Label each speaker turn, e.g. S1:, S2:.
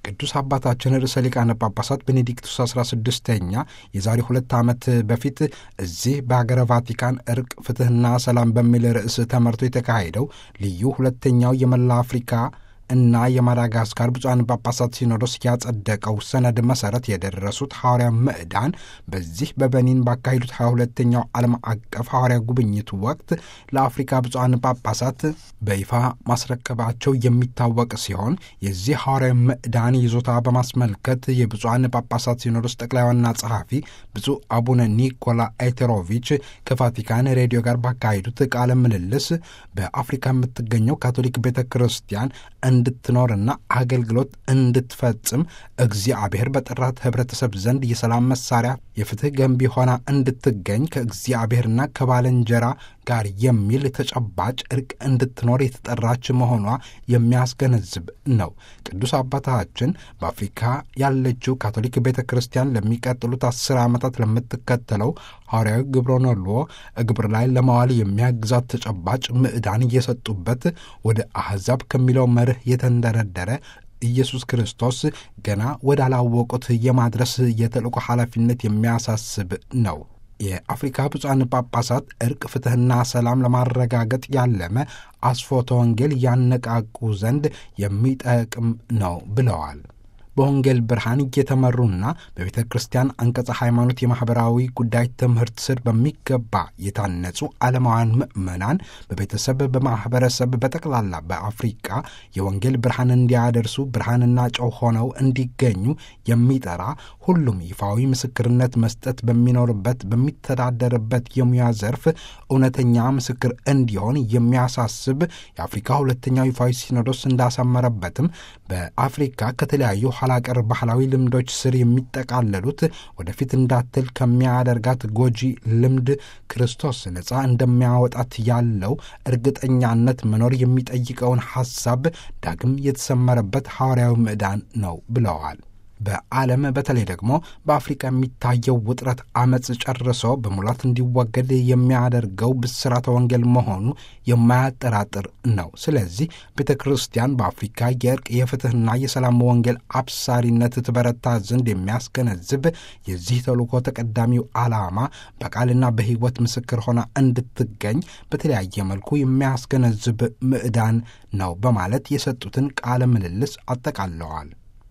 S1: ቅዱስ አባታችን ርዕሰ ሊቃነ ጳጳሳት ቤኔዲክቱስ 16ኛ የዛሬ ሁለት ዓመት በፊት እዚህ በሀገረ ቫቲካን እርቅ፣ ፍትሕና ሰላም በሚል ርዕስ ተመርቶ የተካሄደው ልዩ ሁለተኛው የመላ አፍሪካ እና የማዳጋስካር ብፁዓን ጳጳሳት ሲኖዶስ ያጸደቀው ሰነድ መሠረት የደረሱት ሐዋርያ ምዕዳን በዚህ በበኒን ባካሄዱት 22ኛው ዓለም አቀፍ ሐዋርያ ጉብኝት ወቅት ለአፍሪካ ብፁዓን ጳጳሳት በይፋ ማስረከባቸው የሚታወቅ ሲሆን የዚህ ሐዋርያ ምዕዳን ይዞታ በማስመልከት የብፁዓን ጳጳሳት ሲኖዶስ ጠቅላይ ዋና ጸሐፊ ብፁዕ አቡነ ኒኮላ ኤቴሮቪች ከቫቲካን ሬዲዮ ጋር ባካሄዱት ቃለ ምልልስ በአፍሪካ የምትገኘው ካቶሊክ ቤተ ክርስቲያን እንድትኖርና አገልግሎት እንድትፈጽም እግዚአብሔር በጠራት ህብረተሰብ ዘንድ የሰላም መሳሪያ የፍትህ ገንቢ ሆና እንድትገኝ ከእግዚአብሔርና ከባልንጀራ ጋር የሚል ተጨባጭ እርቅ እንድትኖር የተጠራች መሆኗ የሚያስገነዝብ ነው። ቅዱስ አባታችን በአፍሪካ ያለችው ካቶሊክ ቤተ ክርስቲያን ለሚቀጥሉት አስር ዓመታት ለምትከተለው ሐዋርያዊ ግብረ ነልዎ ግብር ላይ ለማዋል የሚያግዛት ተጨባጭ ምዕዳን እየሰጡበት ወደ አሕዛብ ከሚለው መርህ የተንደረደረ ኢየሱስ ክርስቶስ ገና ወዳላወቁት የማድረስ የተልእኮ ኃላፊነት የሚያሳስብ ነው። የአፍሪካ ብፁዓን ጳጳሳት እርቅ፣ ፍትሕና ሰላም ለማረጋገጥ ያለመ አስፎተ ወንጌል ያነቃቁ ዘንድ የሚጠቅም ነው ብለዋል። በወንጌል ብርሃን እየተመሩና በቤተ ክርስቲያን አንቀጸ ሃይማኖት የማኅበራዊ ጉዳይ ትምህርት ስር በሚገባ የታነጹ ዓለማውያን ምዕመናን በቤተሰብ በማኅበረሰብ በጠቅላላ በአፍሪቃ የወንጌል ብርሃን እንዲያደርሱ ብርሃንና ጨው ሆነው እንዲገኙ የሚጠራ ሁሉም ይፋዊ ምስክርነት መስጠት በሚኖርበት በሚተዳደርበት የሙያ ዘርፍ እውነተኛ ምስክር እንዲሆን የሚያሳስብ የአፍሪካ ሁለተኛው ይፋዊ ሲኖዶስ እንዳሰመረበትም በአፍሪካ ከተለያዩ ኋላቀር ባህላዊ ልምዶች ስር የሚጠቃለሉት ወደፊት እንዳትል ከሚያደርጋት ጎጂ ልምድ ክርስቶስ ነፃ እንደሚያወጣት ያለው እርግጠኛነት መኖር የሚጠይቀውን ሐሳብ ዳግም የተሰመረበት ሐዋርያዊ ምዕዳን ነው ብለዋል። በዓለም በተለይ ደግሞ በአፍሪካ የሚታየው ውጥረት አመፅ ጨርሶ በሙላት እንዲወገድ የሚያደርገው ብስራተ ወንጌል መሆኑ የማያጠራጥር ነው። ስለዚህ ቤተ ክርስቲያን በአፍሪካ የእርቅ የፍትሕና የሰላም ወንጌል አብሳሪነት ትበረታ ዘንድ የሚያስገነዝብ የዚህ ተልእኮ ተቀዳሚው ዓላማ በቃልና በሕይወት ምስክር ሆና እንድትገኝ በተለያየ መልኩ የሚያስገነዝብ ምዕዳን ነው በማለት የሰጡትን ቃለ ምልልስ አጠቃለዋል።